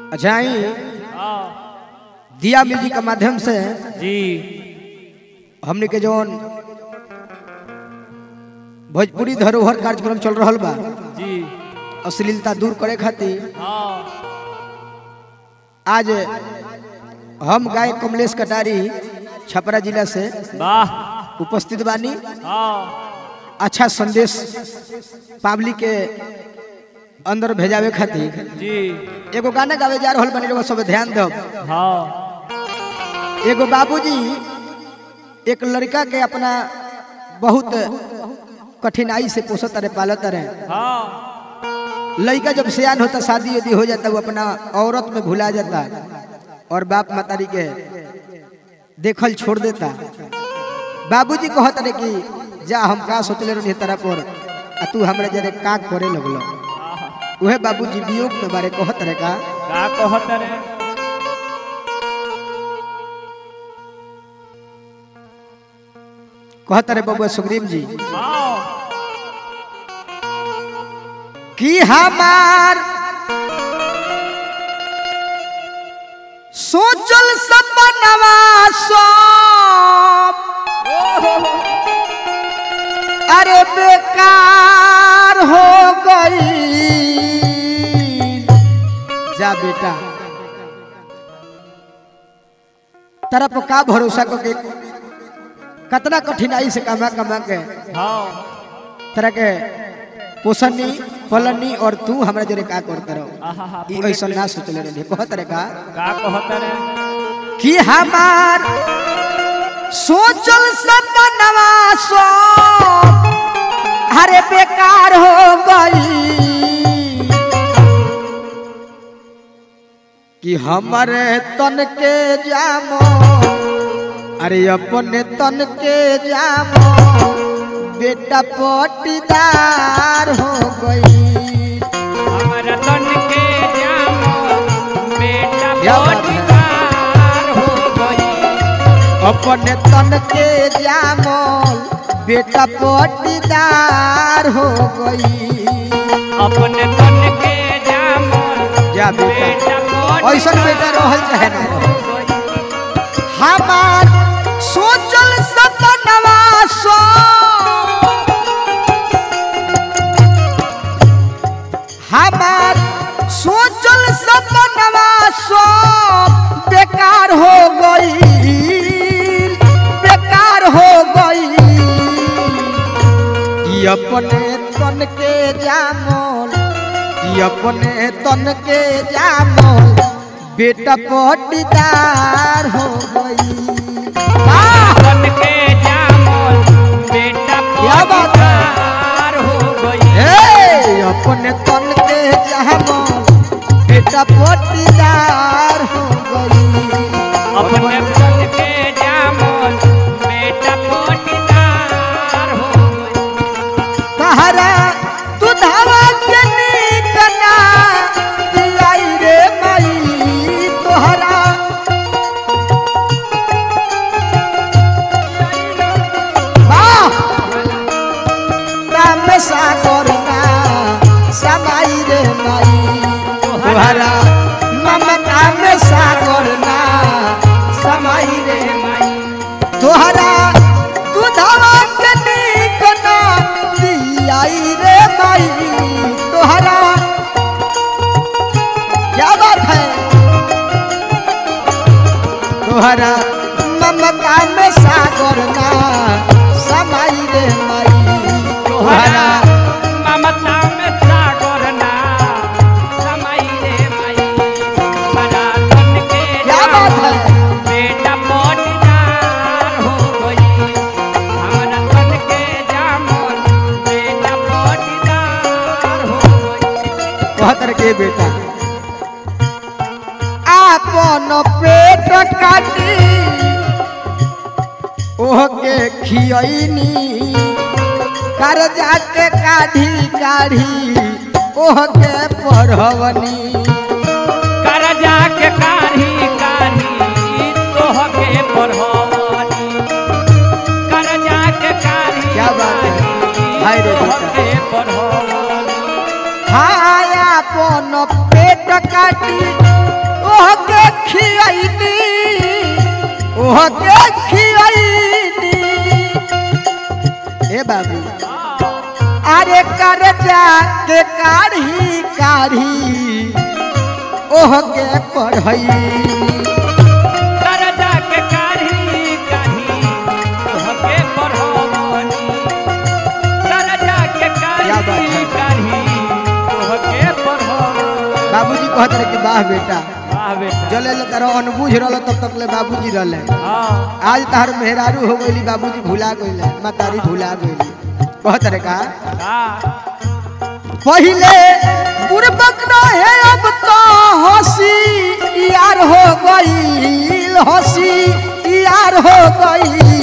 अच्छा ही हाँ दिया म्यूजिक के माध्यम से जी हमने के जौन भोजपुरी धरोहर कार्यक्रम चल रहा बा जी अश्लीलता दूर करे खातिर हाँ आज हम गाय कमलेश कटारी छपरा जिला से वाह उपस्थित बानी हाँ अच्छा संदेश पब्लिक के अंदर भेजावे खातिर जी एगो गाना गावे जा रहल बनी रउआ सब ध्यान दो हाँ एगो बाबूजी एक लड़का के अपना बहुत कठिनाई से पोसत रहे पालत रहे हाँ लड़का जब सियान होता शादी यदि हो जाता वो अपना औरत में भुला जाता और बाप मातारी के देखल छोड़ देता बाबूजी कहत रहे कि जा हम का सोचले रही तरह पर आ तू हमरा जरे का करे लगलो उहे बाबूजी वियोग के बारे कहत रहे का का कहत रे कहत रहे बबुआ सुग्रीव जी हाँ कि हमार सोचल सपनवा सब अरे बेकार हो गई जा बेटा तरफ का भरोसा को के कतना कठिनाई से कमा कमा के हाँ तरह के पोषणी पलनी और तू हमरा जरे का करते रहो आहा ई ऐसा ना सोचले रही कहत रे का का कहत रे कि हमार सोचल सपनवा सो हरे बेकार हो गई कि हमारे तन के जामो अरे अपने तन के जामो बेटा पटीदार हो गई हमारा तन के जामो बेटा क्या बात है? पटीदार हो गई अपने तन के जामल बेटा पटीदार हो गई अपने तन के जामो जा बेटा बेटा ऐसा बेटा रहल चाहे ना रहल। हो गई हमार सोचल सपनवा सो हमार सोचल सपनवा सो बेकार हो गई बेकार हो गई कि अपने तन के जामल कि अपने तन के जामल बेटा पटीदार हो गई वाह! तन के जामो बेटा क्या बात है? पटीदार हो गई हे अपने तन के जामल बेटा पटीदार हो गई अपने तन के जामो बेटा पटीदार हो गई कहरा तू धावा के निकना दिलाई रे मई तोहरा वाह राम सागर ना समाई रे मई तोहरा ममता में सागर ना समाई रे मई तोहरा दूधवा के निकना दियाई रे माई तोहरा क्या बात है तोहरा ममता में सागर ना समाई रे माई तोहरा तोहरा ममता में सागर ना समाई रे माई बड़ा तन के क्या बात है? जामो बेटा पटीदार हो गई हमारा तन के जामो बेटा पटीदार हो गई कहतर के बेटा आपन पेट काटी ओह के खियनी कर्जा के काढ़ी काढ़ी ओह के पढ़वनी करजा के कारी कारी तोह के पढ़वनी करजा के कारी क्या बात है? कारी हाय रे तोह बेटा। के पढ़वनी हाय अपन पेट काटी ओह के खियाइनी ओह के खियाइनी ए बाबू अरे कर जा के काढ़ी काढ़ी ओह के पढ़ई करजा के काढ़ी काढ़ी तोहके पढ़वनी करजा के क्या बात काढ़ी है? काढ़ी तोहके पढ़वनी बाबूजी कहत रहे कि वाह बेटा वाह बेटा जले ले तारा अनबूझ रहल तब तक ले बाबूजी रहले हाँ आज तार मेहरारू हो गईली बाबूजी भुला गईले मातारी भुला गईली कहत रहे का हाँ पहिले बुरबक रहे अब तो हंसी यार हो गईल हंसी यार हो गई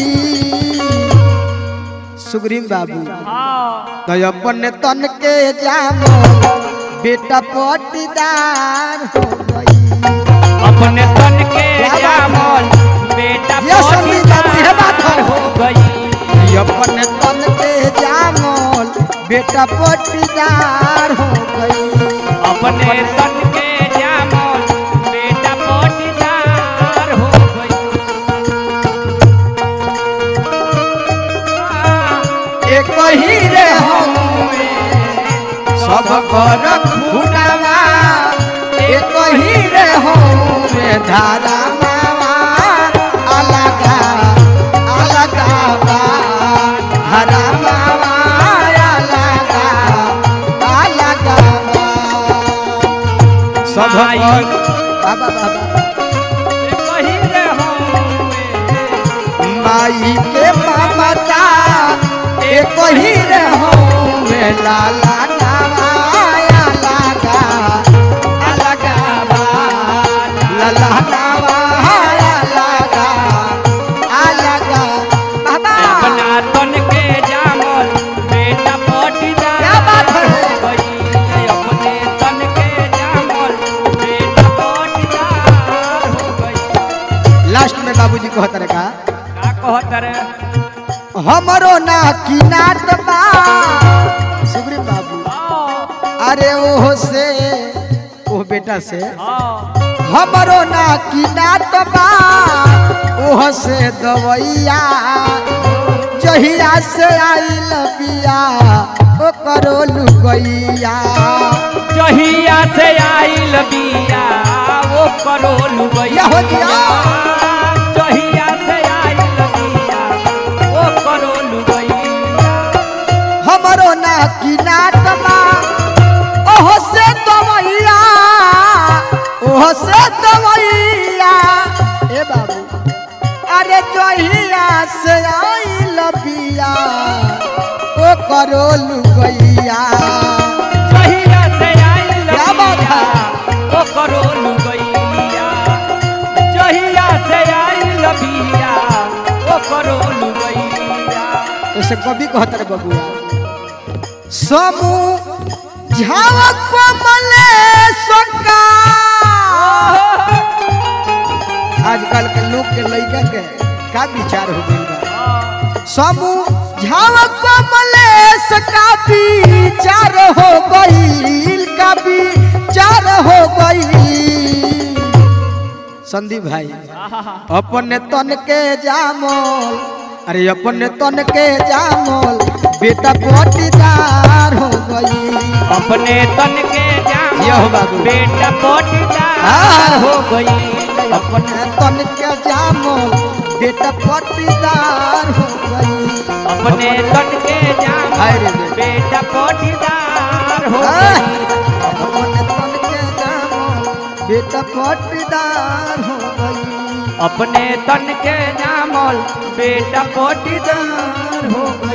सुग्रीव बाबू हाँ तो अपन तन के जामो बेटा पटीदार हो गई अपने तन के क्या बात है? जामल बेटा ये संगीत बाबू, ये बात है। हो गई अपन तन के जामोल बेटा पटीदार हो गई अपने तन के जामल बेटा पटीदार हो गई एक ही रे हमें सब कर खुटावा एक ही रे हमें धारा मावा अलगा अलगा बा धारा मावा अलगा अलगा बा सब माई। कर बाबा बाबा कही रे हमें माई के ममता एक ही रे हो में लाला नवाया लगा अलगा बा लाला नवाया लगा अलगा बाबा अपना तन के जामल बेटा पटीदार क्या बात है? हो गई अपने तन के जामल बेटा पटीदार हो गई लास्ट में बाबूजी कहत रहे का का कहत रे हमरो ना की नात बा सुग्रीव बाबू हाँ अरे ओह से ओह बेटा से हाँ हमरो ना की नात बा ओह से दवैया जहिया से आइल बिया ओ करो लुगैया जहिया से आइल बिया वो करो लुबैया या हो जिया। जहिया से आइल बिया वो करो लुबैया हमरो ना की नात बा ओह से दवैया ओह से दवैया ए बाबू अरे जहिया से आइल बिया ओ करो लुगैया जहिया से आइल क्या बात बिया है? वो करो लुबैया जहिया से आइल बिया वो करो लुबैया ऐसे कभी कहत रे बबुआ समू झावक मले सका आजकल के लोग के लइका के का विचार हो गइल बा समू झावक मले सका विचार हो गइल का विचार हो गइल संदीप भाई अपने तन के जामोल अरे अपने तन के जामोल बेटा पटीदार हो गई अपने तन के यो जाम बाबू। बेटा पटीदार हाँ। हो गई अपने तन के जामोल बेटा पटीदार हो गई अपने तन के जाम हाय रे रे। बेटा पटीदार हो हाँ। गई अपने तन के जामोल बेटा पटीदार हो गई अपने तन के जामल बेटा पटीदार हो गई